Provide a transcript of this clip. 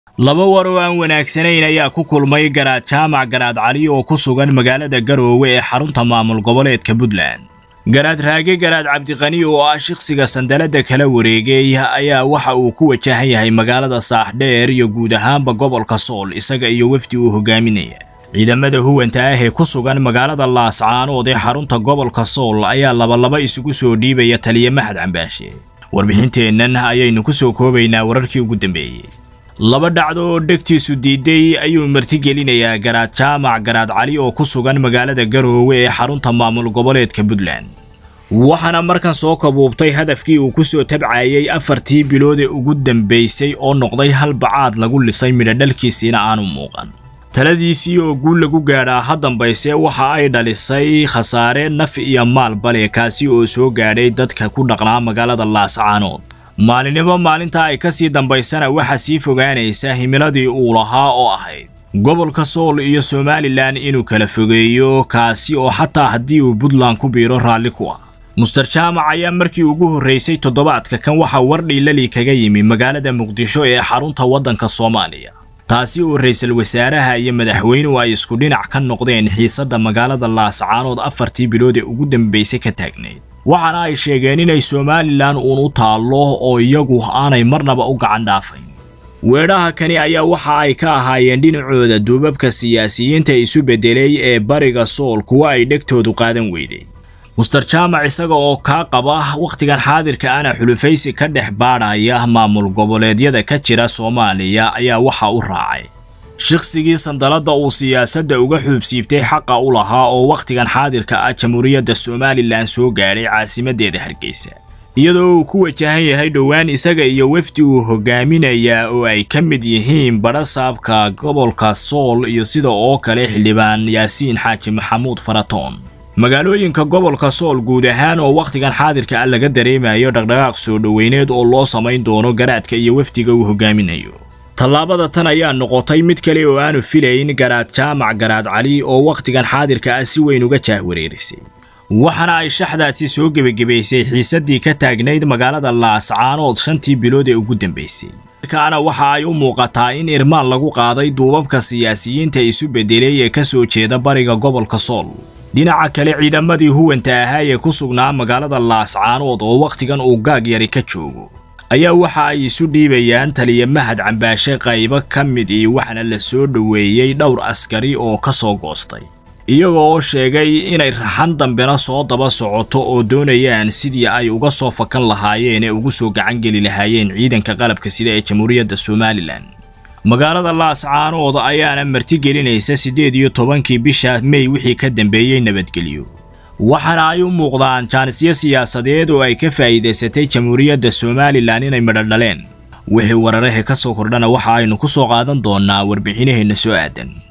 laba war oo aan wanaagsanayn ayaa ku kulmay garaad jaamac garaad cali oo ku sugan magaalada garoowe ee xarunta maamul goboleedka puntland garaad raage garaad cabdiqani oo ah shikhsiga sandaladda kala wareegay ayaa waxa uu ku wajahan yahay magaalada saaxdheer iyo guud ahaanba gobolka sool isaga iyo wefdi uu hogaaminaya ciidamada huwanta ah ee ku sugan magaalada laascaanood ee xarunta gobolka sool ayaa labalaba isugu soo dhiibaya taliya maxad cambaashe warbixinteennan ayaynu ku soo koobaynaa wararkii ugu dambeeyey laba dhacdo oo dhegtiisu diiday ayuu martigelinayaa garaad jaamac garaad cali oo ku sugan magaalada garoowe ee xarunta maamul goboleedka puntland waxaana markan soo kabuubtay hadafkii uu ku soo tabcayay afartii bilood ee ugu dambaysay oo noqday hal bacaad lagu lisay midhodhalkiisiina aanu muuqan taladiisii oo guul lagu gaadhaa ha dambayse waxa ay dhalisay khasaare naf iyo maal bale kaasi oo soo gaadhay dadka ku dhaqnaa magaalada laascaanood maalinimo maalinta ay ka sii dambaysana waxaa sii fogaanaysa himiladii uu lahaa oo ahayd gobolka sool iyo somalilan inuu kala fogeeyo kaasi oo xataa haddii uu puntland ku biiro raalli ku ah muster jaamac ayaa markii ugu horraysay toddobaadka kan waxaa wardhiilali kaga yimi magaalada muqdisho ee xarunta waddanka soomaaliya taasi oo ra'iisul wasaaraha iyo madaxweynuhu ay isku dhinac ka noqdeen xiisadda magaalada laascaanood afartii bilood ee ugu dambaysay ka taagnayd waxaana ay sheegeen inay somalilan uun u taallo oo iyagu aanay marnaba u gacan dhaafayn weedhaha kani ayaa waxa ay ka ahaayeen dhinacooda duubabka siyaasiyiinta isu beddelay ee bariga sool kuwa ay dhegtoodu qaadan weyday muster jaamac isaga oo kaa qaba wakhtigan xaadirka ana xulufaysi ka dhex baadhaya maamul goboleedyada ka jira soomaaliya ayaa waxa u raacay shakhsigii sandaladda uu siyaasadda uga xuubsiibtay xaqa u lahaa oo wakhtigan xaadirka ah jamhuuriyadda somalilan soo gaadhay caasimaddeeda hargeysa iyadoo uu ku wajahan yahay dhowaan isaga iyo wefdi uu hogaaminayaa oo ay ka mid yihiin badhasaabka gobolka sool iyo sida oo kale xildhibaan yaasiin xaaji maxamuud faratoon magaalooyinka gobolka sool guud ahaan oo wakhtigan xaadirka ah laga dareemayo dhaqdhaqaaq soo dhoweyneed oo loo samayn doono garaadka iyo wefdiga uu hogaaminayo tallaabada tan ayaa noqotay mid kale oo aanu filayn garaad jaamac garaad cali oo wakhtigan xaadirka ah si weyn uga jaahwareerisay waxaana ay shaxdaasi soo gebagebaysay xiisaddii ka taagnayd magaalada laascaanood shantii bilood ee ugu dambaysay markaana waxa ay u muuqataa in irmaan lagu qaaday duubabka siyaasiyiinta isu beddelay ee ka soo jeeda bariga gobolka sool dhinaca kale ciidamadii huwanta ahaa ee ku sugnaa magaalada laascaanood oo wakhtigan uu gaag yari ka joogo ayaa waxa ay isu dhiibayaan taliya mahad cambaashe qaybo ka mid ii waxaana la soo dhoweeyey dhowr askari oo ka soo goostay iyagoo oo sheegay inay raxan dambena soo daba socoto oo doonayaan sidii ay uga soo fakan lahaayeen ee ugu soo gacangeli lahaayeen ciidanka qalabka sida ee jamhuuriyadda somalilan magaalada laascaanood ayaana martigelinaysa siddeed iyo tobankii bisha mey wixii ka dambeeyey nabadgelyo waxaana ay u muuqdaan jaanisyo siyaasadeed oo ay ka faa'iidaysatay jamhuuriyadda somalilan inay midho dhaleen wixii wararahe ka soo kordhana waxa aynu ku soo qaadan doonnaa warbixinaheenna soo aadan